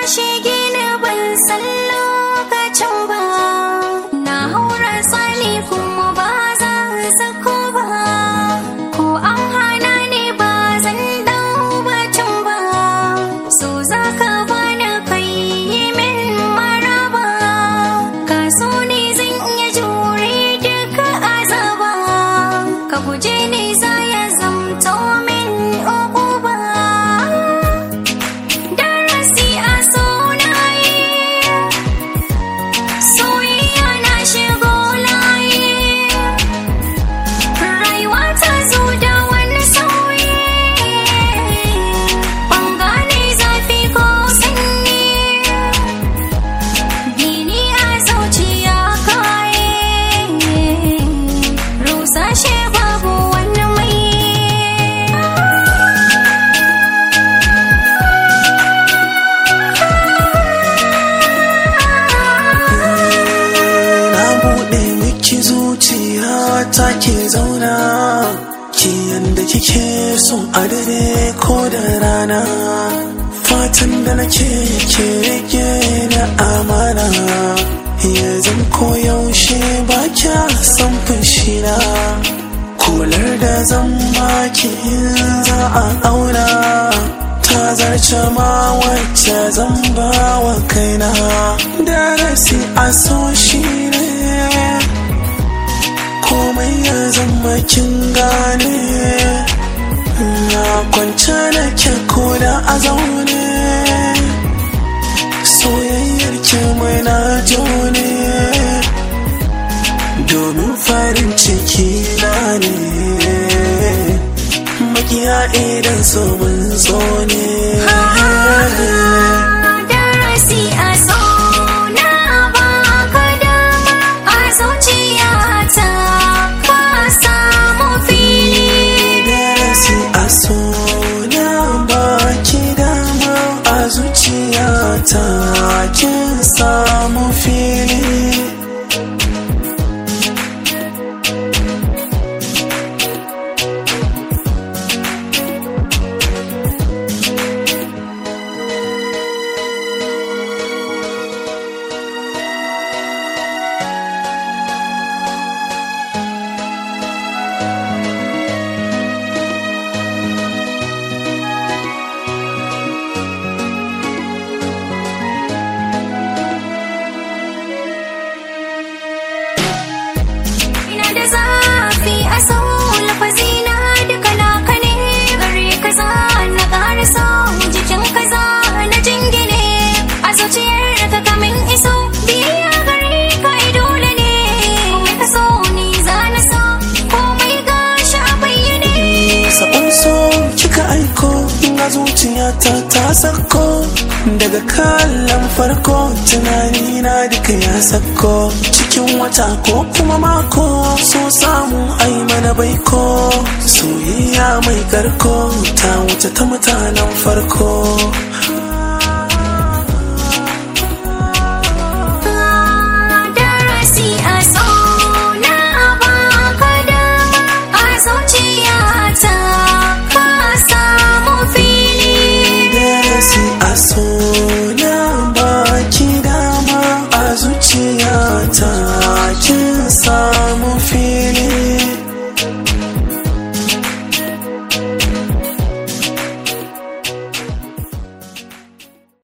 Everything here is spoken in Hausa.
shige ni ban san lokacin ba na haura tsali kuma ba za sako ba ko an hana ni ba zan dau bacin ba so za ka bani kai yi min maraba ka so ni zan iya jure duka azaba ka guje ni za ya zamto min uquba darasi a sunaye soyayya na shigo layi rayuwa ta zo da wani sauyi ban gane zafi ko sanyi gini a zuciya kaye rusa shi babu wani mai na buɗe miki zuciya ta ke zauna ki yanda kike son a dare ko da rana fatan da nake ke rike na amana ya zan koyaushe ba kya san fushina kular da zan baki in za a auna ta zarce ma wacce zan ba wa kaina darasi a so shi ne komai ya zama kin gane na kwance da ke koda a zaune soyayyar ki mai na jone domin farin ciki na ne makiya idan so mun zo ne darasi a na baka dama a zuciyata ka samu fili darasi a so na baki dama a zuciyata kin samu fili ina da zafi a sau lafazina duka naka ne gare kaza na ƙara sau jikin kaza na jingine a zuciyar ka kamin iso biya gare ka ai dole ne komai ka so ni za na so komai gashi a bayyane sabon so kika aiko ga zuciyata ta sako daga kallon farko tunani na duka ya sako cikin wata ko kuma mako so samu ai mana baiko soyayya mai karko ta wuce ta mutanen farko darasi a sau na baka dama a zuciyata ka samu fili darasi a so